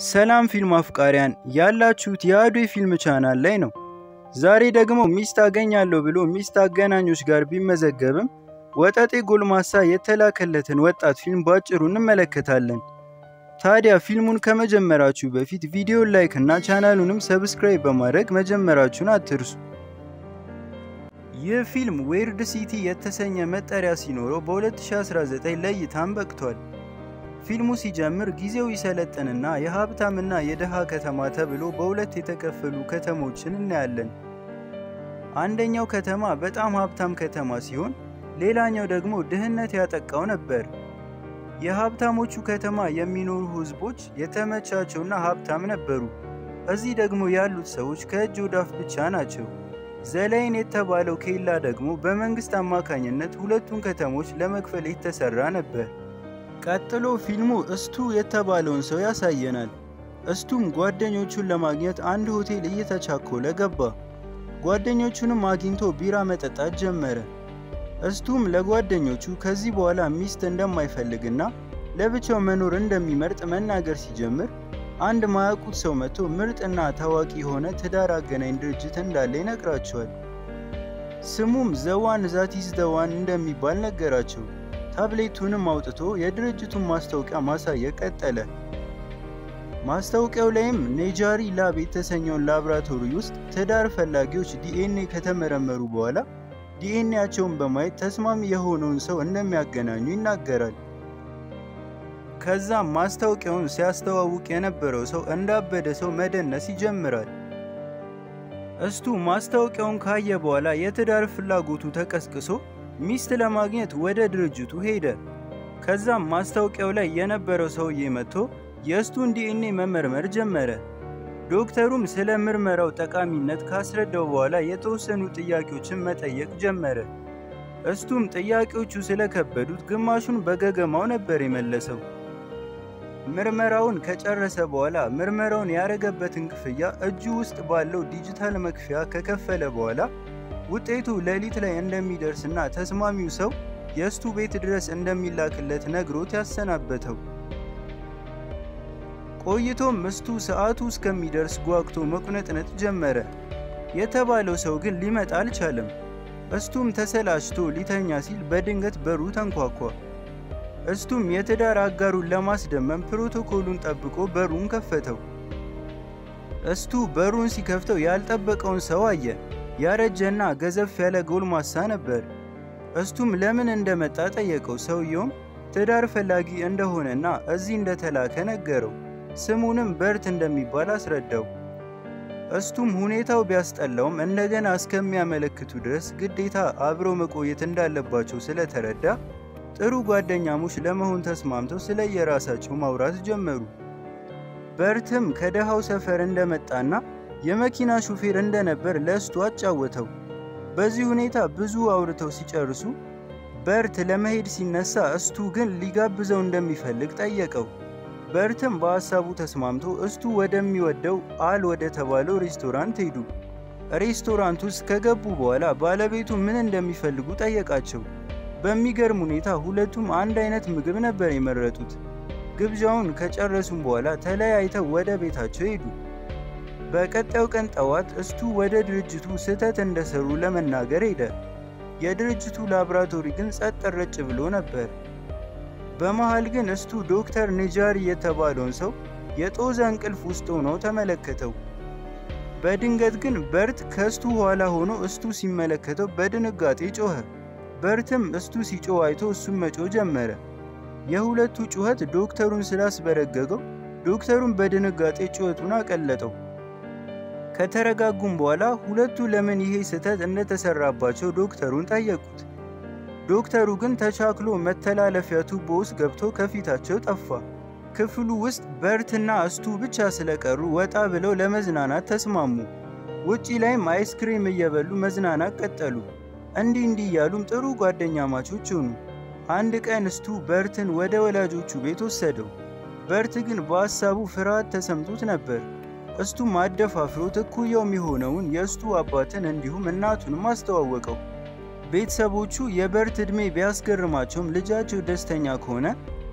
ሰላም ፊልም አፍቃሪያን ያላችሁት የአዶ ፊልም ቻናል ላይ ነው። ዛሬ ደግሞ ሚስት አገኛለሁ ብሎ ሚስት አገናኞች ጋር ቢመዘገብም ወጠጤ ጎልማሳ የተላከለትን ወጣት ፊልም ባጭሩ እንመለከታለን። ታዲያ ፊልሙን ከመጀመራችሁ በፊት ቪዲዮን ላይክ እና ቻናሉንም ሰብስክራይብ በማድረግ መጀመራችሁን አትርሱ። ይህ ፊልም ዌርድ ሲቲ የተሰኘ መጠሪያ ሲኖረው በ2019 ለእይታም በቅቷል። ፊልሙ ሲጀምር ጊዜው ይሰለጥንና የሀብታምና የድሃ ከተማ ተብሎ በሁለት የተከፈሉ ከተሞችን እናያለን። አንደኛው ከተማ በጣም ሀብታም ከተማ ሲሆን፣ ሌላኛው ደግሞ ድህነት ያጠቃው ነበር። የሀብታሞቹ ከተማ የሚኖሩ ህዝቦች የተመቻቸውና ሀብታም ነበሩ። እዚህ ደግሞ ያሉት ሰዎች ከእጅ ወዳፍ ብቻ ናቸው። ዘላይን የተባለው ኬላ ደግሞ በመንግስት አማካኝነት ሁለቱን ከተሞች ለመክፈል የተሰራ ነበር። ቀጥሎ ፊልሙ እስቱ የተባለውን ሰው ያሳየናል። እስቱም ጓደኞቹን ለማግኘት አንድ ሆቴል እየተቻኮለ ገባ። ጓደኞቹንም አግኝቶ ቢራ መጠጣት ጀመረ። እስቱም ለጓደኞቹ ከዚህ በኋላ ሚስት እንደማይፈልግና ለብቻው መኖር እንደሚመርጥ መናገር ሲጀምር አንድ ማያውቁት ሰው መጥቶ ምርጥና ታዋቂ የሆነ ትዳር አገናኝ ድርጅት እንዳለ ይነግራቸዋል። ስሙም ዘዋን ዛቲስ ዘዋን እንደሚባል ነገራቸው። ታብሌቱንም አውጥቶ የድርጅቱን ማስታወቂያ ማሳየት ቀጠለ። ማስታወቂያው ላይም ኔጃሪ ላብ የተሰኘውን ላብራቶሪ ውስጥ ትዳር ፈላጊዎች ዲኤንኤ ከተመረመሩ በኋላ ዲኤንኤያቸውን በማየት ተስማሚ የሆነውን ሰው እንደሚያገናኙ ይናገራል። ከዛም ማስታወቂያውን ሲያስተዋውቅ የነበረው ሰው እንዳበደ ሰው መደነስ ይጀምራል። እስቱ ማስታወቂያውን ካየ በኋላ የትዳር ፍላጎቱ ተቀስቅሶ ሚስት ለማግኘት ወደ ድርጅቱ ሄደ። ከዛም ማስታወቂያው ላይ የነበረው ሰውዬ መጥቶ የእስቱን ዲኤንኤ መመርመር ጀመረ። ዶክተሩም ስለ ምርመራው ጠቃሚነት ካስረዳው በኋላ የተወሰኑ ጥያቄዎችን መጠየቅ ጀመረ። እስቱም ጥያቄዎቹ ስለከበዱት ግማሹን በገገማው ነበር የመለሰው። ምርመራውን ከጨረሰ በኋላ ምርመራውን ያረገበትን ክፍያ እጁ ውስጥ ባለው ዲጂታል መክፈያ ከከፈለ በኋላ ውጤቱ ሌሊት ላይ እንደሚደርስና ተስማሚው ሰው የእስቱ ቤት ድረስ እንደሚላክለት ነግሮት ያሰናበተው። ቆይቶም እስቱ ሰዓቱ እስከሚደርስ ጓግቶ መቁነጥነጥ ጀመረ። የተባለው ሰው ግን ሊመጣ አልቻለም። እስቱም ተሰላችቶ ሊተኛ ሲል በድንገት በሩ ተንኳኳ። እስቱም የትዳር አጋሩን ለማስደመም ፕሮቶኮሉን ጠብቆ በሩን ከፈተው። እስቱ በሩን ሲከፍተው ያልጠበቀውን ሰው አየ። ያረጀና ገዘፍ ያለ ጎልማሳ ነበር። እስቱም ለምን እንደመጣ ጠየቀው። ሰውየውም ትዳር ፈላጊ እንደሆነና እዚህ እንደተላከ ነገረው። ስሙንም በርት እንደሚባል አስረዳው። እስቱም ሁኔታው ቢያስጠላውም እንደገና እስከሚያመለክቱ ድረስ ግዴታ አብረው መቆየት እንዳለባቸው ስለተረዳ ጥሩ ጓደኛሞች ለመሆን ተስማምተው ስለ የራሳቸው ማውራት ጀመሩ። በርትም ከደሃው ሰፈር እንደመጣና የመኪና ሹፌር እንደነበር ለእስቱ አጫወተው። በዚህ ሁኔታ ብዙ አውርተው ሲጨርሱ በርት ለመሄድ ሲነሳ እስቱ ግን ሊጋብዘው እንደሚፈልግ ጠየቀው። በርትም በሐሳቡ ተስማምቶ እስቱ ወደሚወደው አል ወደ ተባለው ሬስቶራንት ሄዱ። ሬስቶራንት ውስጥ ከገቡ በኋላ ባለቤቱ ምን እንደሚፈልጉ ጠየቃቸው። በሚገርም ሁኔታ ሁለቱም አንድ አይነት ምግብ ነበር የመረጡት። ግብዣውን ከጨረሱም በኋላ ተለያይተው ወደ ቤታቸው ሄዱ። በቀጣዩ ቀን ጠዋት እስቱ ወደ ድርጅቱ ስህተት እንደሰሩ ለመናገር ሄደ። የድርጅቱ ላብራቶሪ ግን ጸጥ ረጭ ብሎ ነበር። በመሃል ግን እስቱ ዶክተር ኔጃሪ የተባለውን ሰው የጦዘ እንቅልፍ ውስጥ ሆነው ተመለከተው። በድንገት ግን በርት ከእስቱ ኋላ ሆኖ እስቱ ሲመለከተው በድንጋጤ ጮኸ። በርትም እስቱ ሲጮህ አይቶ እሱም መጮህ ጀመረ። የሁለቱ ጩኸት ዶክተሩን ስላስበረገገው ዶክተሩን በድንጋጤ ጩኸቱን አቀለጠው። ከተረጋጉም በኋላ ሁለቱ ለምን ይሄ ስህተት እንደተሰራባቸው ዶክተሩን ጠየቁት። ዶክተሩ ግን ተቻክሎ መተላለፊያ ቱቦ ውስጥ ገብቶ ከፊታቸው ጠፋ። ክፍሉ ውስጥ በርትና እስቱ ብቻ ስለቀሩ ወጣ ብለው ለመዝናናት ተስማሙ። ውጪ ላይም አይስክሪም እየበሉ መዝናናት ቀጠሉ። እንዲህ እንዲህ እያሉም ጥሩ ጓደኛ ማቾች ሆኑ። አንድ ቀን እስቱ በርትን ወደ ወላጆቹ ቤት ወሰደው። በርት ግን በሐሳቡ ፍርሃት ተሰምቶት ነበር። እስቱም አደፋፍሮት እኩያው የሆነውን የእስቱ አባትን እንዲሁም እናቱንም አስተዋወቀው። ቤተሰቦቹ የበርት ዕድሜ ቢያስገርማቸውም ልጃቸው ደስተኛ ከሆነ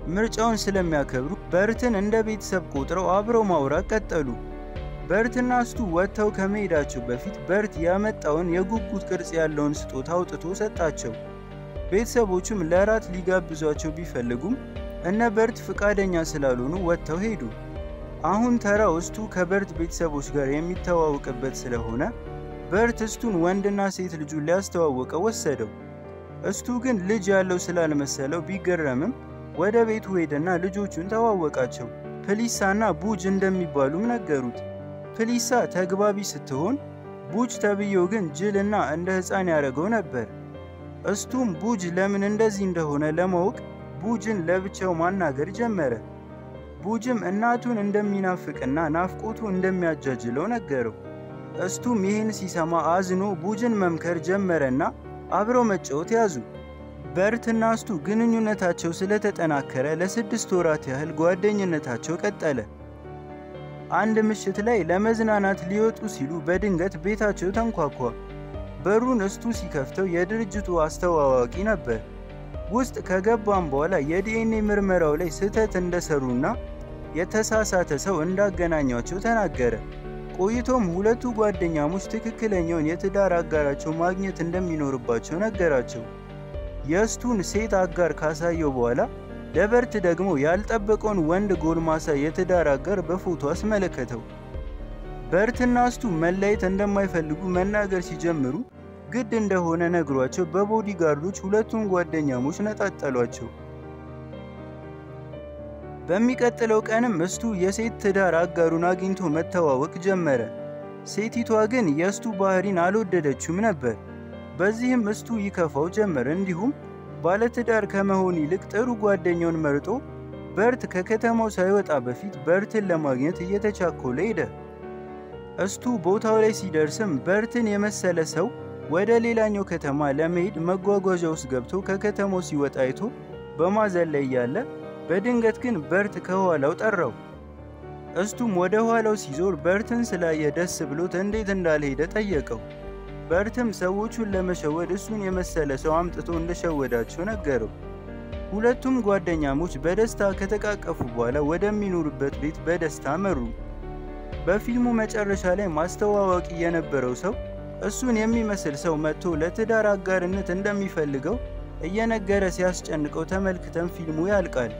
ምርጫውን ስለሚያከብሩ በርትን እንደ ቤተሰብ ቆጥረው አብረው ማውራት ቀጠሉ። በርትና ስቱ ወጥተው ከመሄዳቸው በፊት በርት ያመጣውን የጉጉት ቅርጽ ያለውን ስጦታ አውጥቶ ሰጣቸው። ቤተሰቦቹም ለራት ሊጋብዟቸው ቢፈልጉም እነ በርት ፍቃደኛ ስላልሆኑ ወጥተው ሄዱ። አሁን ተራው እስቱ ከበርት ቤተሰቦች ጋር የሚተዋወቅበት ስለሆነ በርት እስቱን ወንድና ሴት ልጁን ሊያስተዋወቀው ወሰደው። እስቱ ግን ልጅ ያለው ስላልመሰለው ቢገረምም ወደ ቤቱ ሄደና ልጆቹን ተዋወቃቸው። ፕሊሳና ቡጅ እንደሚባሉም ነገሩት። ፕሊሳ ተግባቢ ስትሆን፣ ቡጅ ተብዬው ግን ጅልና እንደ ሕፃን ያደረገው ነበር። እስቱም ቡጅ ለምን እንደዚህ እንደሆነ ለማወቅ ቡጅን ለብቻው ማናገር ጀመረ። ቡጅም እናቱን እንደሚናፍቅና ናፍቆቱ እንደሚያጃጅለው ነገረው። እስቱም ይህን ሲሰማ አዝኖ ቡጅን መምከር ጀመረና አብረው መጫወት ያዙ። በርትና እስቱ ግንኙነታቸው ስለተጠናከረ ለስድስት ወራት ያህል ጓደኝነታቸው ቀጠለ። አንድ ምሽት ላይ ለመዝናናት ሊወጡ ሲሉ በድንገት ቤታቸው ተንኳኳ። በሩን እስቱ ሲከፍተው የድርጅቱ አስተዋዋቂ ነበር። ውስጥ ከገባም በኋላ የዲኤንኤ ምርመራው ላይ ስህተት እንደሰሩና የተሳሳተ ሰው እንዳገናኟቸው ተናገረ። ቆይቶም ሁለቱ ጓደኛሞች ትክክለኛውን የትዳር አጋራቸው ማግኘት እንደሚኖርባቸው ነገራቸው። የእስቱን ሴት አጋር ካሳየው በኋላ ለበርት ደግሞ ያልጠበቀውን ወንድ ጎልማሳ የትዳር አጋር በፎቶ አስመለከተው። በርትና እስቱ መለየት እንደማይፈልጉ መናገር ሲጀምሩ ግድ እንደሆነ ነግሯቸው በቦዲጋርዶች ሁለቱም ጓደኛሞች ነጣጠሏቸው። በሚቀጥለው ቀንም እስቱ የሴት ትዳር አጋሩን አግኝቶ መተዋወቅ ጀመረ። ሴቲቷ ግን የእስቱ ባህሪን አልወደደችውም ነበር። በዚህም እስቱ ይከፋው ጀመር። እንዲሁም ባለትዳር ከመሆን ይልቅ ጥሩ ጓደኛውን መርጦ በርት ከከተማው ሳይወጣ በፊት በርትን ለማግኘት እየተቻኮለ ሄደ። እስቱ ቦታው ላይ ሲደርስም በርትን የመሰለ ሰው ወደ ሌላኛው ከተማ ለመሄድ መጓጓዣ ውስጥ ገብቶ ከከተማው ሲወጣ አይቶ በማዘን ላይ እያለ በድንገት ግን በርት ከኋላው ጠራው። እስቱም ወደ ኋላው ሲዞር በርትን ስላየ ደስ ብሎት እንዴት እንዳልሄደ ጠየቀው። በርትም ሰዎቹን ለመሸወድ እሱን የመሰለ ሰው አምጥቶ እንደሸወዳቸው ነገረው። ሁለቱም ጓደኛሞች በደስታ ከተቃቀፉ በኋላ ወደሚኖሩበት ቤት በደስታ መሩ። በፊልሙ መጨረሻ ላይ ማስተዋወቂ የነበረው ሰው እሱን የሚመስል ሰው መጥቶ ለትዳር አጋርነት እንደሚፈልገው እየነገረ ሲያስጨንቀው ተመልክተን ፊልሙ ያልቃል።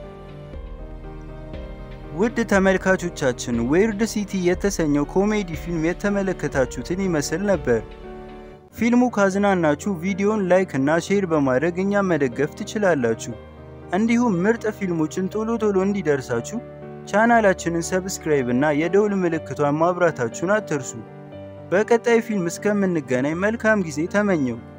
ውድ ተመልካቾቻችን ዌርድ ሲቲ የተሰኘው ኮሜዲ ፊልም የተመለከታችሁትን ይመስል ነበር። ፊልሙ ካዝናናችሁ ቪዲዮን ላይክ እና ሼር በማድረግ እኛም መደገፍ ትችላላችሁ። እንዲሁም ምርጥ ፊልሞችን ቶሎ ቶሎ እንዲደርሳችሁ ቻናላችንን ሰብስክራይብ እና የደውል ምልክቷን ማብራታችሁን አትርሱ። በቀጣይ ፊልም እስከምንገናኝ መልካም ጊዜ ተመኘው።